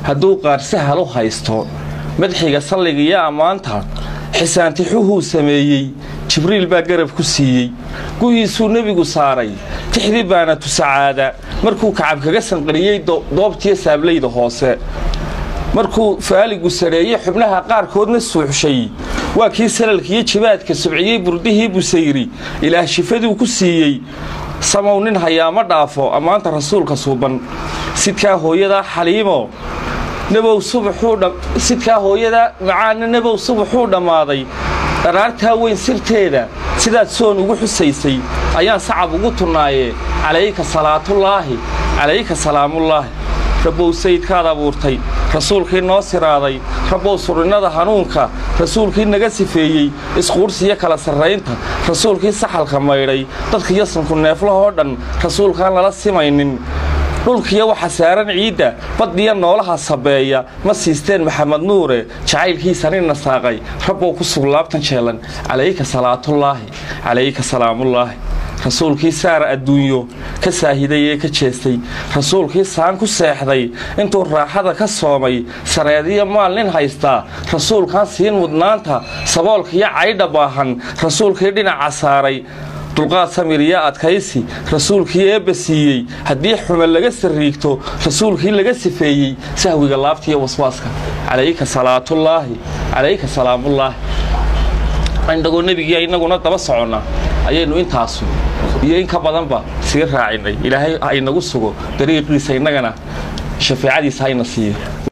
hadduu qaar sahal u haysto madxiga salliga iyo ammaanta xisaantixuhuu sameeyey jibriil baa garab ku siiyey guhiisuu nebigu saaray tixdii baana tusacaada markuu kacab kaga sanqariyey doobtiyo saablayda hoose markuu faaligu sadheeye xubnaha qaarkoodna suuxshay waa kii salalkiiyo jibaadka subciyey burdihii busayri ilaah shifaduu ku siiyey samow nin hayaama dhaafo ammaanta rasuulka suuban sidkaa hooyadaa xaliimo sidkaa hooyadaa macaana nebow subaxuu dhammaaday dharaartaa weyn sirteeda sidaad soon ugu xusaysay ayaan sacab ugu tunnaaye calayka salaatullaahi calayka salaamullaahi rabbow sayidkaad abuurtay rasuulkii noo siraaday rabbow surinnada hanuunka rasuulkii naga sifeeyey isquursiyo kala sarraynta rasuulkii saxalka maydhay dadka yasanku neeflahoo dhan rasuulkaan lala simaynin dhulkiyo waxa saaran ciidda baddiya noolaha sabeeya ma siisteen maxamed nuure jacaylkiisanina saaqay rabbow ku sug laabtan jeelan calayka salaatullaahi calayka salaamullaahi rasuulkii saara adduunyo ka saahiday ee ka jeestay rasuulkii saan ku seexday intuu raaxada ka soomay sareediyo maal nin haystaa rasuulkaan siin mudnaanta saboolkiyo caydha baahan rasuulkii dhinaca saaray dulqaad samir iyo adkaysi rasuulkii eebba siiyey haddii xume laga sariigto rasuulkii laga sifeeyey sahwiga laabtiiyo waswaaska calayka salaatullaahi calayka salaamullaahi indhagoo nebigii inaguna daba soconna ayaynu intaasu iyo in ka badanba sii raacinay ilaahay ha inagu sugo dariiqiisa innagana shafeecadiisa hayna siiyo